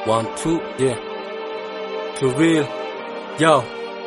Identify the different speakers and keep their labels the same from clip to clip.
Speaker 1: One, two, yeah. To real. Yo.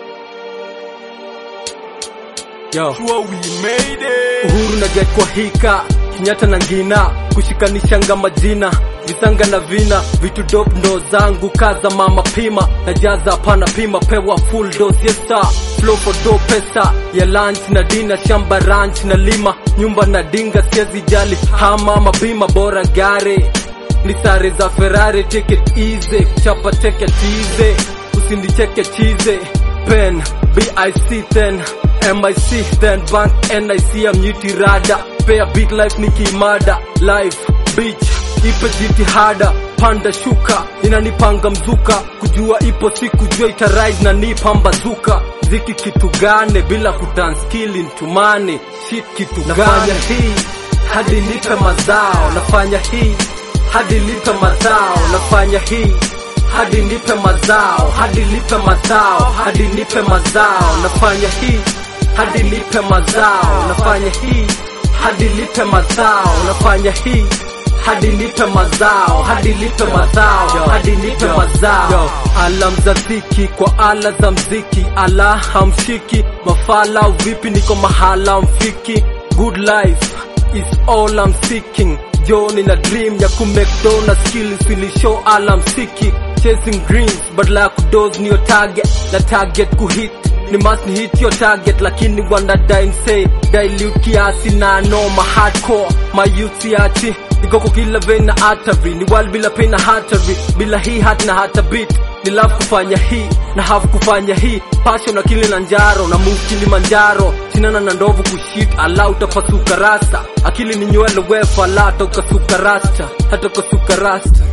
Speaker 1: Yo.
Speaker 2: Sure we made it.
Speaker 1: Uhuru na get kwa hika Kenyatta na ngina kushikanishanga majina visanga na vina vitu dope ndo zangu kaza mama pima na jaza hapana pima pewa full dose yes sir flow for do pesa ya lunch na dina shamba ranch na lima nyumba na dinga siezi jali hama mabima bora gare ni sare za Ferrari take it easy chapa take it easy usinicheke chize pen BIC then MIC then bank NIC I'm nyuti rada Pay beat life nikimada life bitch ipe jitihada panda shuka inanipanga mzuka kujua ipo siku jua itarise na nipambazuka ziki kitu gane bila kutanskili ntumane shit kitu nafanya hii hadi nipe mazao nafanya hii hadi nipe mazao nafanya hii hadi nipe mazao hadi nipe mazao hadi nipe mazao nafanya hii hadi nipe mazao nafanya hii hadi nipe mazao nafanya hii hadi nipe mazao hadi nipe mazao hadi nipe mazao alam za ziki kwa ala za mziki ala hamshiki mafala vipi niko mahala mfiki good life is all I'm seeking Joni na dream ya kumekdona skills ili show all I'm seeking chasing dreams badala ya kudoze niyo target na target kuhit ni must ni hit your target lakini wanda die say dilute kiasi na noma hardcore my youth siachi ikoko kila vein na artery ni wal bila pain na hatari bila hii hat na hata beat ni love kufanya hii na have kufanya hii passion na kili na njaro na move Kilimanjaro chinana na ndovu kushit ala utapasuka rasta akili ni nywele wefa la hata ukasuka rasta hata ukasuka rasta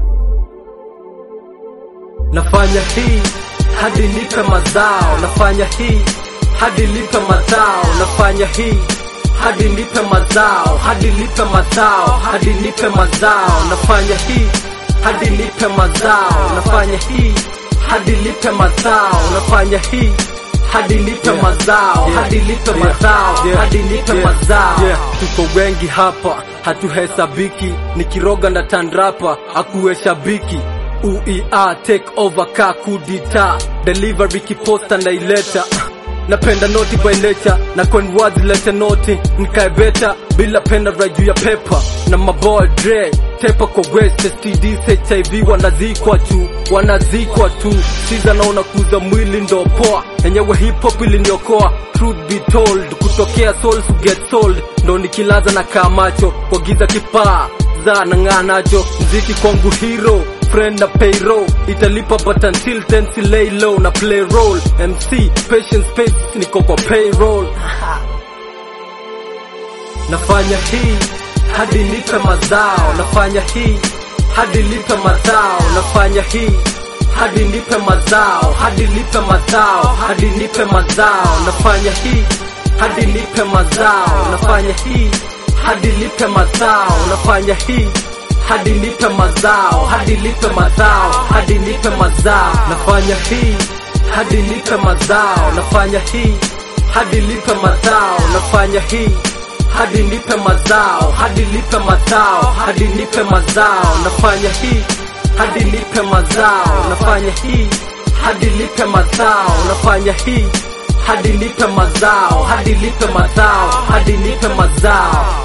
Speaker 1: nafanya hii hadi nipe mazao nafanya hii hadi nipe mazao nafanya hii hadi nipe mazao hadi nipe mazao hadi nipe mazao nafanya hii hadi nipe mazao nafanya hii hadi nipe mazao nafanya hii hadi nipe mazao hadi nipe mazao hadi nipe mazao tuko wengi hapa hatuhesabiki nikiroga na tandrapa akuwe shabiki uea take over kakudita delivery kiposta naileta napenda noti by nature na coin words lete noti nikae beta bila penda right juu ya pepa na maboy dre tepa kwa west STDs HIV wanazikwa tu wanazikwa tu siza naona kuza mwili ndo poa enyewe hip hop iliniokoa truth be told kutokea souls to get sold ndo nikilaza na kamacho kwa giza kipaa za nang'aa nacho mziki kwangu hero friend na payroll italipa but until then si lay low na play role MC patience space niko kwa payroll nafanya hii hadi nipe mazao nafanya hii hadi nipe mazao nafanya hii hadi nipe mazao hadi nipe mazao hadi nipe mazao nafanya hii hadi nipe mazao nafanya hii hadi nipe mazao nafanya hii hadi nipe mazao hadi nipe mazao hadi nipe mazao nafanya hii hadi nipe mazao nafanya hii hadi nipe mazao nafanya hii hadi nipe mazao hadi nipe mazao hadi nipe mazao nafanya hii hadi nipe mazao nafanya hii hadi nipe mazao nafanya hii hadi nipe mazao hadi nipe mazao hadi nipe mazao